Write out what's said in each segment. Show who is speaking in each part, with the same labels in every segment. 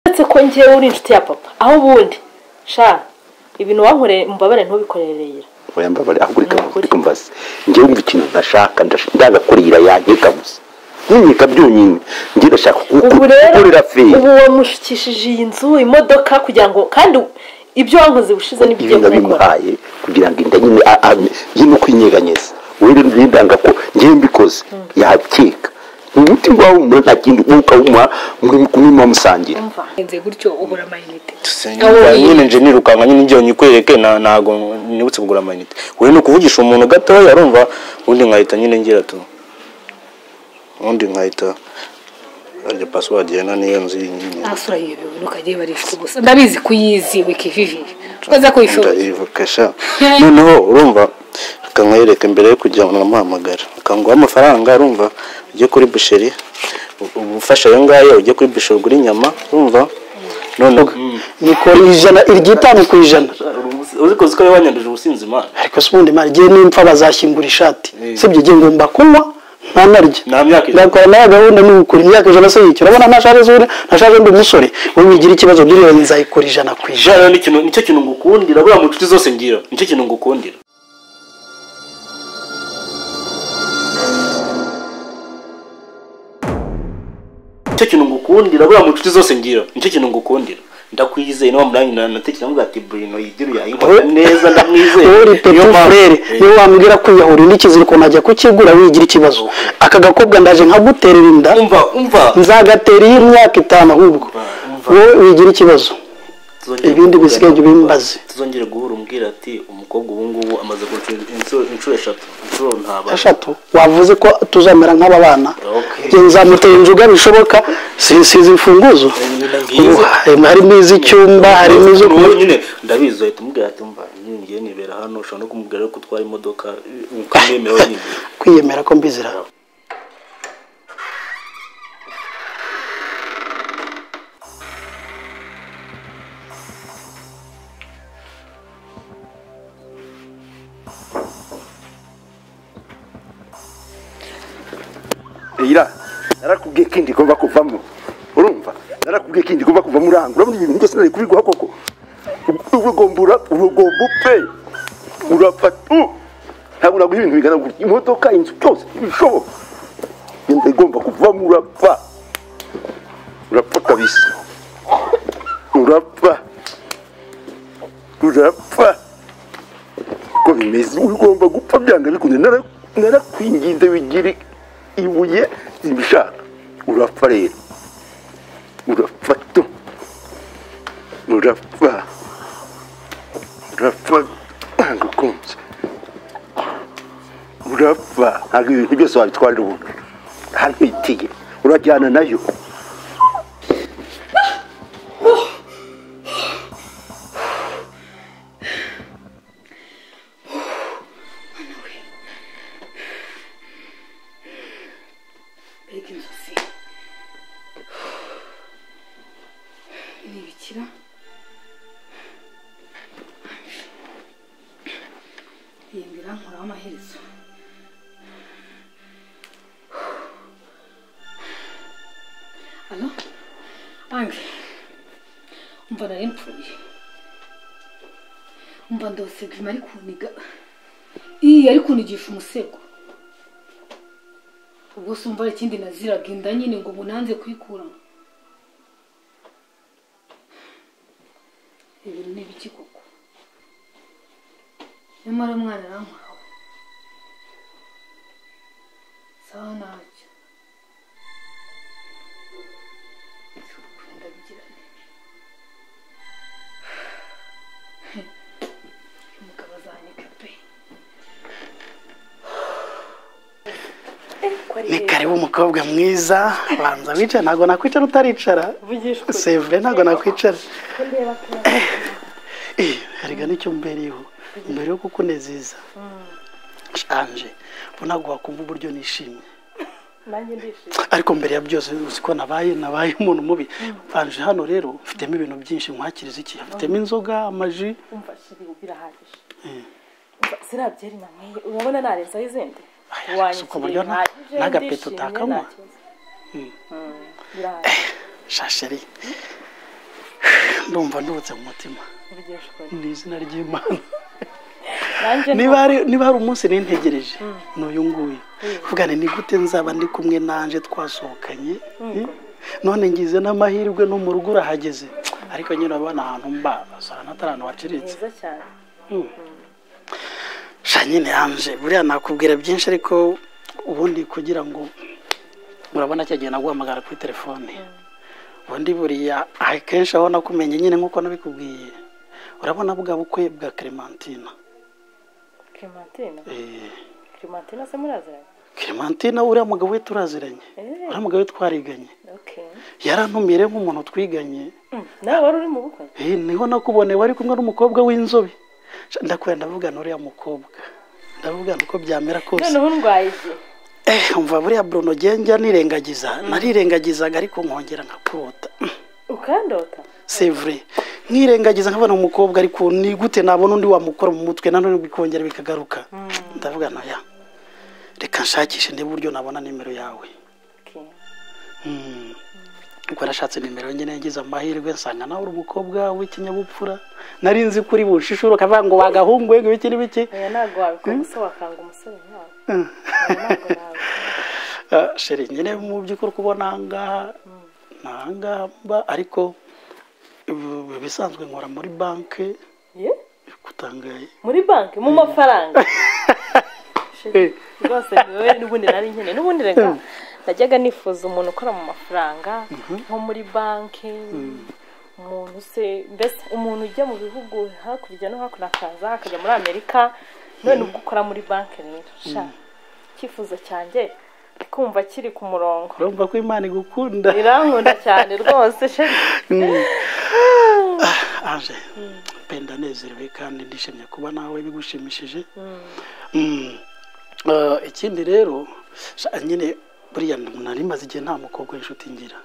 Speaker 1: uretse ko ngewe uri inshuti ya papa aho ubundi sha ibintu wankoreye mubabare ntubikorereye
Speaker 2: oya mbabare ahubwo reka
Speaker 1: Nukuri.
Speaker 2: reka mbaze njyewe umva ikintu ntashaka ndash- ndagakurira yankeka gusa nk'inkeka byonyine njye ndashaka
Speaker 1: ubu rero
Speaker 2: gukorera feri
Speaker 1: ubu wamushukishije iyi nzu imodoka kugira ngo kandi ibyo wankoze bushize nibyo
Speaker 2: ibi
Speaker 1: ugiye kubikora
Speaker 2: nabimuhaye kugira ngo inda nyine a- a- nyine uko inyeganyiza wenda nindanga ko ngewe mbikoze yakeka umuti wawe umuntu nta kindi mwuka w'umuha mwamusangira
Speaker 3: ngenze gutyo ubura amayinite
Speaker 4: Nyine nyine nje nirukanka nyine njyewe nyikwereke na ntago nibutse kugura amayinite wowe ni ukuvugisha umuntu gatoya arumva ubundi nkahita nyine ngira tu ubundi nkahita arya password ya nani iyo nzu nyine
Speaker 3: ntasura yiyobewe ntukajye barishwe gusa ndabizi kuyizi wikivivi twaza kuyishora
Speaker 4: ndayivukasha noneho urumva reka nkwereke mbere yo kugira ngo namuhamagara akanguha amafaranga urumva ujye kuri busheri u- ubufasha ayo ngayo ujye kuri busheri ugura inyama urumva noneho
Speaker 5: nikora ijana iry'itanu ku ijana
Speaker 4: uzi ko uziko wanyanduje ubusinzi imana
Speaker 5: ariko se ubundi mara igihe nimpfa bazashyingura ishati
Speaker 4: Mm.
Speaker 5: sibyo igihe ngomba kunywa ntanarya
Speaker 4: nta myaka ijana.
Speaker 5: ndakora nawe gahunda ni ugukora imyaka ijana se yicyo urabona ntashaje zure ntashaje ndi umusore wowe wigira ikibazo by'iriwe nzayikora ijana ku ijana
Speaker 4: ijana n'ikintu nicyo kintu ngukundira buriya mu nshuti zose ngira nicyo kintu ngukundira nicyo kintu ngukundira buriya mu nshuti zose ngira nicyo kintu ngukundira ndakwizeye niba murangi natekereza mvuga ati brino yigiru yayinkora neza ndamwizeye
Speaker 5: wowe uri pepe frere niwe wambwira kwiyahurira n'ikiziriko najya kukigura wigira ikibazo aka gakobwa ndaje nkaguterera inda
Speaker 4: umva umva
Speaker 5: nzagatera iyi myaka itanu ahubwo wowe wigira ikibazo
Speaker 4: Tuzongere
Speaker 5: ibindi
Speaker 4: kuvugana.
Speaker 5: bisigaye jya ubimbaze.
Speaker 4: tuzongere guhura umbwira ati umukobwa ubu ngubu amaze gucura inshuro inshuro eshatu inshuro ntabara
Speaker 5: eshatu wavuze ko tuzamera nk'aba bana
Speaker 4: Okay.
Speaker 5: Njye nzamutera inzoga bishoboka si- size imfunguzo
Speaker 4: ngizo.
Speaker 5: Ubu, harimo iz'icyumba harimo izo
Speaker 4: Ubu wowe nyine ndabizi uhita umubwira ati mba ngiye nibera hano ushobora no kumubwira ko utwara imodoka ukamwemera wenyine
Speaker 5: kwiyemera ko mbizira
Speaker 2: ira narakubwiye ko inda igomba kuvamo urumva narakubwiye ko inda igomba kuvamo urangura urabona ibintu byose nari kubiguha koko urugombura urugombo pe urafata ntabwo naguha ibintu bigaragara imodoka inzu byose ibishoboka inda igomba kuvamo urapfa urapfa kabisa urapfa urapfa ko bimeze ugomba gupfa byanga bikunze Nara- narakwinginze bigire ibuye ibishaka urapfa rero urapfa tu urapfa urapfa ntabwo ukunze urapfa ntabwo ibintu byose wabitwarira umuntu ahantu hitiye urajyana nayo
Speaker 6: mbega inzozi ni ibikira iyi nzu irankuraho amaherezo alo ange umva nari mpfuye umva ndosega irimo ari kuniga iyi ari kunigisha umusego ubwo se umva hari ikindi naziraga inda nyine ngo ubu nanze kuyikuramo ibi ni ibiki koko nyamara umwana arankuraho sawa ntacyo ndabigira neza umugabo azanyika pe
Speaker 5: ni kare w'umukobwa mwiza banza wicaye ntabwo nakwicara utaricara sevure ntabwo nakwicara Eh, erega nicyo mbereyeho mbere yo kukunezeza anje mbona wakumva uburyo nishimye ariko mbere ya byose uzi ko nabaye nabaye umuntu mubi anje hano rero mfitemo ibintu byinshi nkwakiriza iki mfitemo inzoga amaji
Speaker 1: umva shiri ubu birahagije Umva, ziriya byeri na nk'iyi urabona narenzaho izindi
Speaker 5: Aya, si uko
Speaker 1: wanyakiriye
Speaker 5: buryo nta-
Speaker 1: bihagije
Speaker 5: n'agapeto
Speaker 1: ndishimye
Speaker 5: utakanywa.
Speaker 1: nta kibazo. Mm, birahagije
Speaker 5: shasheri ndumva ndubutse mu mutima ni izina ry'imana
Speaker 1: nanjye
Speaker 5: niba hari niba hari umunsi nintegereje ni uyu nguyu vuga ni gute nzaba ndi kumwe nanje twasohokanye none ngize n'amahirwe no mu rugo urahageze ariko nyine urabona ahantu mba ahantu atari ahantu waciritse
Speaker 1: mwiza cyane
Speaker 5: sha nyine yanje buriya nakubwira byinshi ariko ubundi kugira ngo urabona cya gihe naguhamagara kuri telefone ubundi buriya akenshi aho nakumenye nyine nk'uko nabikubwiye urabona bwa bukwe bwa clementina
Speaker 1: clementine
Speaker 5: Eh,
Speaker 1: clementine se muraziranye
Speaker 5: clementina uriya mugabo we turaziranye uriya mugabo we twariganye
Speaker 1: okay
Speaker 5: yarantumiye rero nk'umuntu twiganye
Speaker 1: Mm, nawe wari uri mu bukwe
Speaker 5: Eh, niho nakuboneye wari kumwe n'umukobwa w'inzobe Sha, ndakubwira ndavugana uriya mukobwa ndavugana uko byamera kose
Speaker 1: noneho ndwaye iki
Speaker 5: Eh, umva buriya Bruno genda nirengagiza narirengagizaga ariko nkongera nkakurota
Speaker 1: ukandota
Speaker 5: c'est vrai nkirengagiza nkabona umukobwa ariko ni gute nabona undi wamukora mu mutwe nanone bikongera bikagaruka ndavuga naya reka nshakishe ndebe uburyo nabona nimero yawe
Speaker 1: Okay.
Speaker 5: Mm. ubwo nashatse nimero nyine yagize amahirwe nsanga nawe uri umukobwa w'ikinyabupfura nari nzi kuri bushishuro akavuga ngo wagahungu yego iki n'ibiki
Speaker 1: oya ntabwo wabikora gusa wakanga umusore nkawe ntabwo nabikora
Speaker 5: Ah, sheri nyine mu by'ukuri kubona ahangaha ni ahangaha mba ariko ubu ibisanzwe nkora muri banki
Speaker 1: Ye?
Speaker 5: kutangaye
Speaker 1: muri banki mu mafaranga rwose wowe n'ubundi nari nkeneye n'ubundi reka najyaga nifuza umuntu ukora mu mafaranga nko muri banki umuntu se mbese umuntu ujya mu bihugu hakurya no hakuno akaza akajya muri amerika none ubwo ukora muri banki rero sha icyifuzo cyanjye kumva kiri ku murongo
Speaker 5: urumva ko imana igukunda
Speaker 1: irankunda cyane rwose sheri
Speaker 5: aje penda nezerewe kandi ndishimye kuba nawe bigushimishije Mm. Ah, ikindi rero sha, nyine buriya nari maze igihe nta mukobwa w'inshuti ngira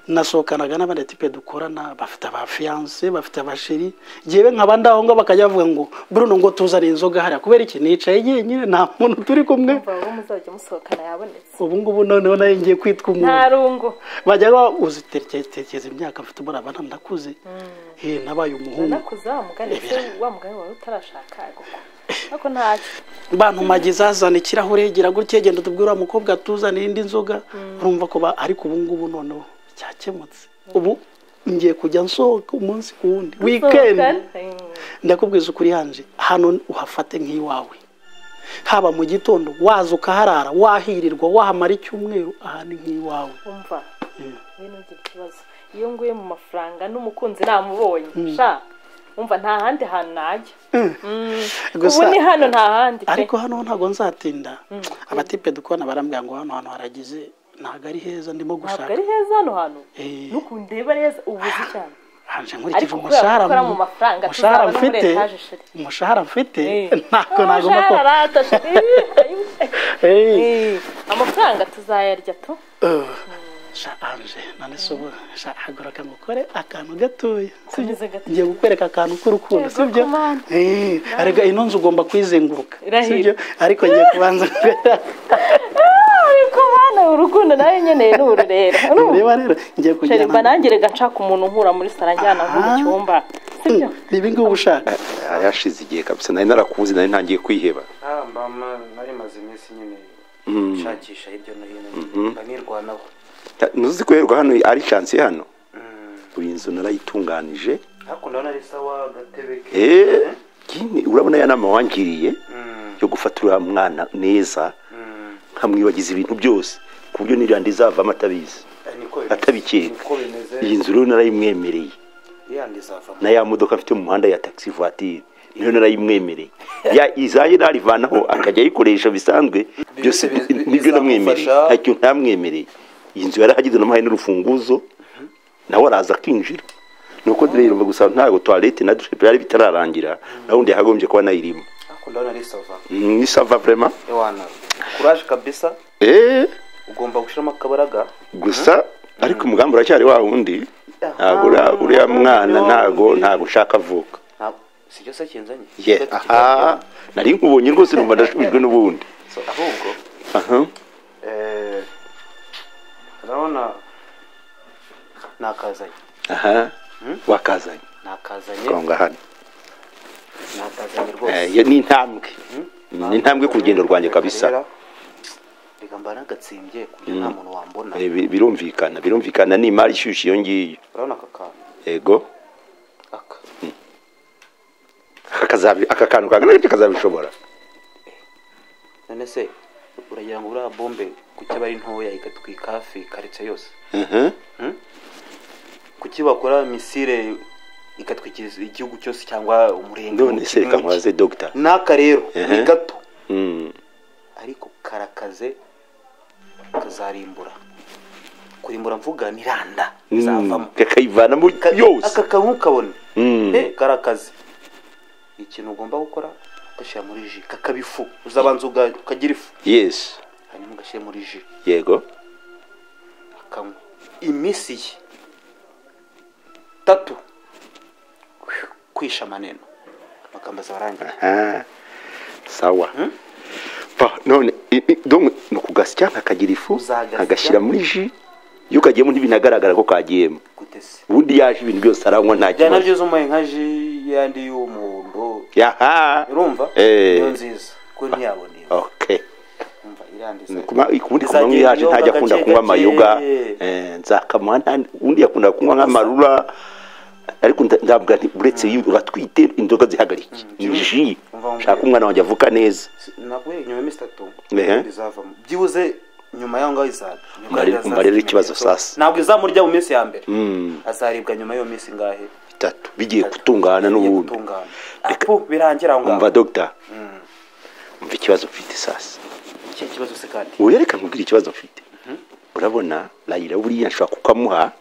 Speaker 5: nasohokanaga n'abandi tipe dukorana bafite abafiyanse bafite abasheri yewe nkaba ndaho ngo bakajya bavuga ngo bruno ngo tuzane inzoga hariya kubera iki nicaye jyenyine nta muntu turi kumwe
Speaker 1: mva uwo muzajya musohokana yabonetse
Speaker 5: ubu ngubu noneho nayo ngiye kwitwa umuntu
Speaker 1: nta rungu
Speaker 5: bajya batekereza imyaka mfite muri abana ndakuze Eh, nabaye umuhungu
Speaker 1: nakuze wa mugani se wa mugani wawe utarashaka guko ariko ntacyo
Speaker 5: bantumagiza azana ikirahure gira gutya genda utubwira uriya mukobwa atuzanira indi nzoga urumva ko ba- ariko ubu ngubu noneho cyakemutse ubu ngiye kujya nsohoka umunsi ku wundi wikendi ndakubwiza ukuri hanje hano uhafate nk'iwawe haba mu gitondo waza ukaharara wahirirwa wahamara icyumweru aha ni nk'iwawe
Speaker 1: umva we ntugire ikibazo iyo nguye mu mafaranga n'umukunzi namubonye sha umva nta handi hantu najya ubu
Speaker 5: gusa
Speaker 1: ni hano nta handi pe
Speaker 5: ariko hano ntago nzatinda abatipe dukorana barambwira ngo hano hantu haragize ntabwo ari heza ndimo
Speaker 1: ntabwo
Speaker 5: gushaka
Speaker 1: ari heza hano hantu
Speaker 5: Eh.
Speaker 1: nukundeba neza ubuze cyane
Speaker 5: hanje
Speaker 1: ariko kubera
Speaker 5: nkurikije
Speaker 1: ko
Speaker 5: umushahara
Speaker 1: ukora mu
Speaker 5: mu-
Speaker 1: mafaranga
Speaker 5: umushahara
Speaker 1: tuzaba no muri
Speaker 5: mfite
Speaker 1: etaje sheri
Speaker 5: umushahara mfite ntabwo nagomba
Speaker 1: umushahara
Speaker 5: ko
Speaker 1: rata sheri
Speaker 5: Eh,
Speaker 1: Eh, amafaranga tuzayarya tu
Speaker 5: eh, sha anje none se ubu sha hagura kamukore akantu gatoya
Speaker 1: Kameze gatoya.
Speaker 5: ngiye gukwereka akantu k'urukundo
Speaker 1: Yego,
Speaker 5: sibyo
Speaker 1: kumana.
Speaker 5: Eh, arega ino nzu ugomba kuyizenguruka
Speaker 1: Irahira.
Speaker 5: sibyo ariko ngiye kubanza
Speaker 1: ariko bana urukundo nawe nkeneye n'ururera
Speaker 5: reba rero ngiye
Speaker 1: sheri mba
Speaker 5: kujyana
Speaker 1: nanjye nshaka umuntu nkura muri saro ajyana nko mu
Speaker 5: Aha.
Speaker 1: cyumba sibyo
Speaker 5: ibi ngubu ushaka
Speaker 2: Ah, yashize igihe kabisa nari narakubuze nari ntangiye kwiheba
Speaker 7: Ah, mama nari maze iminsi nyine nshakisha hirya no hino mba nirwanaho
Speaker 2: Ta- ntuzi ko yerwa hano ari chance hano uyu nzu narayitunganije
Speaker 7: hakuno nari sawa agatebe ke
Speaker 2: Eh, kini urabona ya nama wangiriye yo gufata uriya mwana neza nkamwibagiza ibintu byose ku buryo n'irandi izavamo atabizi
Speaker 7: Eh, niko bimeze.
Speaker 2: atabikeka
Speaker 7: niko bimeze
Speaker 2: iyi nzu rero narayimwemereye
Speaker 7: yandi izavamo
Speaker 2: na ya modoka afite mu muhanda ya taxi voiture niyo narayimwemereye ya izaye narivanaho akajya ayikoresha bisanzwe byose
Speaker 7: Bibi- bibi-
Speaker 2: nibyo namwemereye
Speaker 7: bizamufasha.
Speaker 2: ntacyo ntamwemereye iyi nzu yarahagize namuhaye n'urufunguzo nawe araza akinjira nuko rero gusa ntabwo toilette na douche byari bitararangira nawundi yahagombye kuba nayirimo
Speaker 7: hakuno nari sawa
Speaker 2: Mm, ni sava vraiment
Speaker 7: ewana kuraje kabisa
Speaker 2: eh
Speaker 7: ugomba gushiramo akabaraga
Speaker 2: gusa ariko umugambi uracyari wa wundi ntabwo uriya-
Speaker 7: Aha,
Speaker 2: uriya mwana
Speaker 7: umugambi wa
Speaker 2: ntago
Speaker 7: wundi.
Speaker 2: ntago ushaka avuka
Speaker 7: ntabwo sibyo se kinzanye
Speaker 2: ye
Speaker 7: Sibyo se
Speaker 2: aha nari nkubonye rwose numva ndashubijwe n'ubundi
Speaker 7: kinzanye. So, ahubwo
Speaker 2: aha
Speaker 7: eh, urabona nakazanye
Speaker 2: aha wakazanye
Speaker 7: nakazanye
Speaker 2: konga hano
Speaker 7: nakazanye
Speaker 2: Eh,
Speaker 7: rwose
Speaker 2: iyo ni intambwe ni intambwe ku rugendo rwanjye kabisa
Speaker 7: reka mba nagatsimbye ku buryo nta muntu wambona
Speaker 2: Eh, bi- birumvikana birumvikana ni imari ishyushye iyo ngiyo
Speaker 7: urabona aka kantu
Speaker 2: yego
Speaker 7: aka
Speaker 2: aka kazabi- aka kantu kangana gutya kazabishobora
Speaker 7: none se uragira ngo uriya bombe kuki aba ari ntoya igatwika hafi karitsiye yose
Speaker 2: Mhm.
Speaker 7: kuki bakora misire igatwikiriza igihugu cyose cyangwa umurenge
Speaker 2: none se reka nkubaze dogita
Speaker 7: n'aka rero ni
Speaker 2: Ehe.
Speaker 7: gato
Speaker 2: Mm.
Speaker 7: ariko karakaze kazarimbura kurimbura mvuga ni randa
Speaker 2: Mm.
Speaker 7: zavamo
Speaker 2: kakayivana muri
Speaker 7: Ka-
Speaker 2: yose
Speaker 7: aka kantu ukabona
Speaker 2: Mm.
Speaker 7: Eh, karakaze ikintu ugomba gukora ugashyira muri ji kakaba ifu uzabanza uga- ukagira ifu
Speaker 2: yes
Speaker 7: hanyuma ugashyira muri ji
Speaker 2: yego
Speaker 7: akanywa iminsi ye tatu kwisha amaneno amagambo azaba arangiye
Speaker 2: Ah, sawa
Speaker 7: Mm.
Speaker 2: Pa, none i- i- donc ni ukugasya nkakagira ifu
Speaker 7: Uzagasya.
Speaker 2: nkagashyira muri ji iyo kagiyemo ntibinagaragara ko kagiyemo
Speaker 7: gutese
Speaker 2: ubundi yaje ibintu byose aranywa nta
Speaker 7: byana
Speaker 2: kibazo
Speaker 7: byiza umpaye nka ji yandi y'umuhondo
Speaker 2: yaha
Speaker 7: urumva
Speaker 2: Eh.
Speaker 7: niyo nziza ko ntiyabona iyo
Speaker 2: okay
Speaker 7: umva irandiza
Speaker 2: Kuma- ukundi
Speaker 7: Izajya
Speaker 2: kumanywa yaje
Speaker 7: ibinyobwa
Speaker 2: ntajya akunda
Speaker 7: gake
Speaker 2: kunywa
Speaker 7: gake.
Speaker 2: amayoga eh, nzakamuha nta- undi yakunda kunywa nk'amarura ariko nda- ndavuga nti uretse iyo uratwite inzoga zihagarike ni ji
Speaker 7: Umva, umva.
Speaker 2: nshaka umwana wanjye avuka neza
Speaker 7: nabwo nyuma y'iminsi itatu
Speaker 2: Ehe.
Speaker 7: izavamo byibuze nyuma y'aho ngaho izaza Nyuma
Speaker 2: Umare-
Speaker 7: y'aho izaza
Speaker 2: umare rero
Speaker 7: ikimenyetso.
Speaker 2: ikibazo sasa.
Speaker 7: ntabwo izamurya mu minsi ya mbere
Speaker 2: Mm.
Speaker 7: azaribwa nyuma y'iyo minsi ngahe
Speaker 2: bitatu bigiye gutungana n'ubundi
Speaker 7: gutungana
Speaker 2: Reka-
Speaker 7: apo birangira aho ngaho
Speaker 2: umva dogita umva ikibazo mfite sasa
Speaker 7: iki kibazo se kandi
Speaker 2: ubu reka nkubwire ikibazo mfite urabona rayira buriya nshobora kukamuha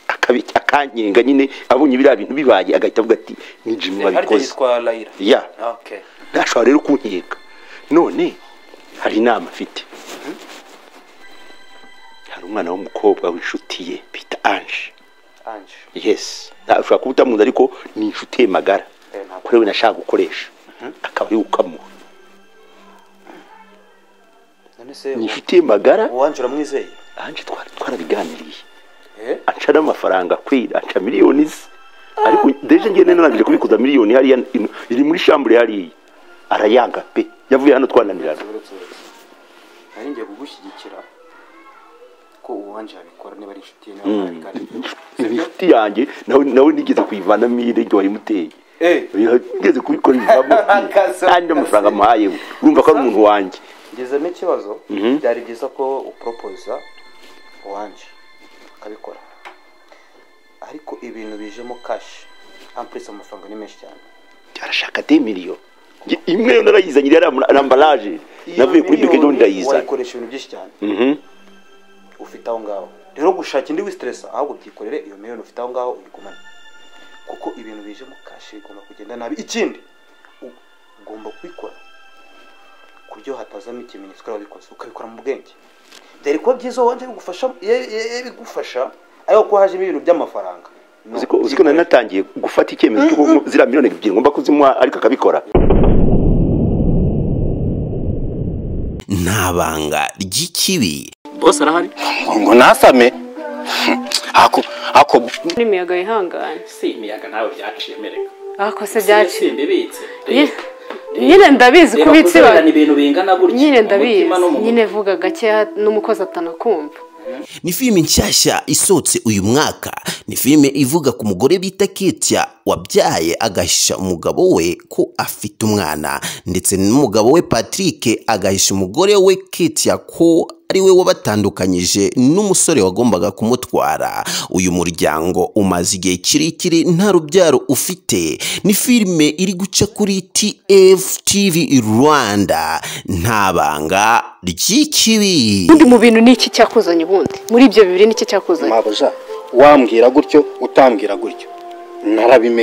Speaker 2: akabi- akanyenga nyine abonye biriya bintu bibaye agahita avuga ati ni jimi
Speaker 7: harya
Speaker 2: wabikoze
Speaker 7: yitwa layira
Speaker 2: ya
Speaker 7: okay
Speaker 2: ntashobora rero kunkenga none hari inama afite hari umwana w'umukobwa w'inshuti ye bita anje
Speaker 7: anje
Speaker 2: yes ushobora kuba utamuzi ariko ni inshuti ye magara
Speaker 7: Eh, ntabwo.
Speaker 2: kuri we nashaka gukoresha akaba ari gukamuha
Speaker 7: none se
Speaker 2: ni inshuti ye magara
Speaker 7: uwanje uramwizeye
Speaker 2: anje twari twarabiganiriye
Speaker 7: Eh?
Speaker 2: aca n'amafaranga akwira aca miliyoni ze ariko deje ngene narangije kubikuza miliyoni hariya ino- iri muri shambure hariya arayanga pe yavuye hano twananirana
Speaker 7: uretse nari ngiye kugushyigikira ko uwanje yabikora niba ari inshuti ye niba mwabiganiriye sibyo
Speaker 2: inshuti yanjye nawe nawe nigeze kuyivanamo irenge wayimuteye
Speaker 7: eh
Speaker 2: nigeze kubikora ivamo
Speaker 7: Akazi,
Speaker 2: kandi amafaranga amuhaye we. urumva ko ari umuntu wanjye
Speaker 7: ngezemo ikibazo
Speaker 2: Mhm.
Speaker 7: byari byiza ko uporopoza uwanje akabikora ariko ibintu bijemo kashi ampurisi amafaranga ni menshi cyane
Speaker 2: arashaka de miliyo Nge- imwe yo narayizanye iriya rambaraje navuye kuri bike
Speaker 7: miliyoni
Speaker 2: ndayizana
Speaker 7: wayikoresha ibintu byinshi cyane
Speaker 2: Mhm.
Speaker 7: ufite aho ngaho rero gushaka indi wisitiresa ahubwo byikorere iyo miliyoni ufite aho ngaho uyigumane kuko ibintu bijemo kashi bigomba kugenda nabi ikindi u- ugomba kubikora ku buryo hatazamo ikimenyetso ko ari wowe wabikoze ukabikora mu bwenge byari kuba byiza wowe wanje bigufasha ye- ye- ye- bigufasha ariko kuba hajemo ibintu by'amafaranga No,
Speaker 2: Uzi ko- uzi ko nari natangiye gufata icyemezo cyo kuko ziriya miliyoni ebyiri ngomba kuzimuha ariko akabikora
Speaker 8: nta banga ry'ikibi
Speaker 9: bose arahari
Speaker 4: ngo nasame ako ako
Speaker 10: n'imiyaga yihanganye
Speaker 9: si imiyaga nawe byaciye mereka
Speaker 10: ako se byaciye
Speaker 9: simbibitse
Speaker 10: Ye- nyine ndabizi ko
Speaker 9: reba
Speaker 10: ubitse
Speaker 9: kuzererana
Speaker 10: ibanga
Speaker 9: ibintu bingana gutya
Speaker 10: nyine
Speaker 9: mu mutima no
Speaker 10: ndabizi
Speaker 9: mu
Speaker 10: nyine vuga gakeya n'umukozi atanakumva
Speaker 8: ni filime nshyashya isohotse uyu mwaka ni filime ivuga ku mugore bita ketya wabyaye agahisha umugabo we ko afite umwana ndetse n'umugabo we patrick agahisha umugore we ketya ko ari we wabatandukanyije n'umusore wagombaga kumutwara uyu muryango umaze igihe kirekire nta rubyaro ufite ni filime iri guca kuri tftv rwanda nta banga ry'ikibi
Speaker 10: ubundi mu bintu ni iki cyakuzanye ubundi muri ibyo bibiri ni iki cyakuzanye
Speaker 9: mabuja wambwira gutyo utambwira gutyo narabimenye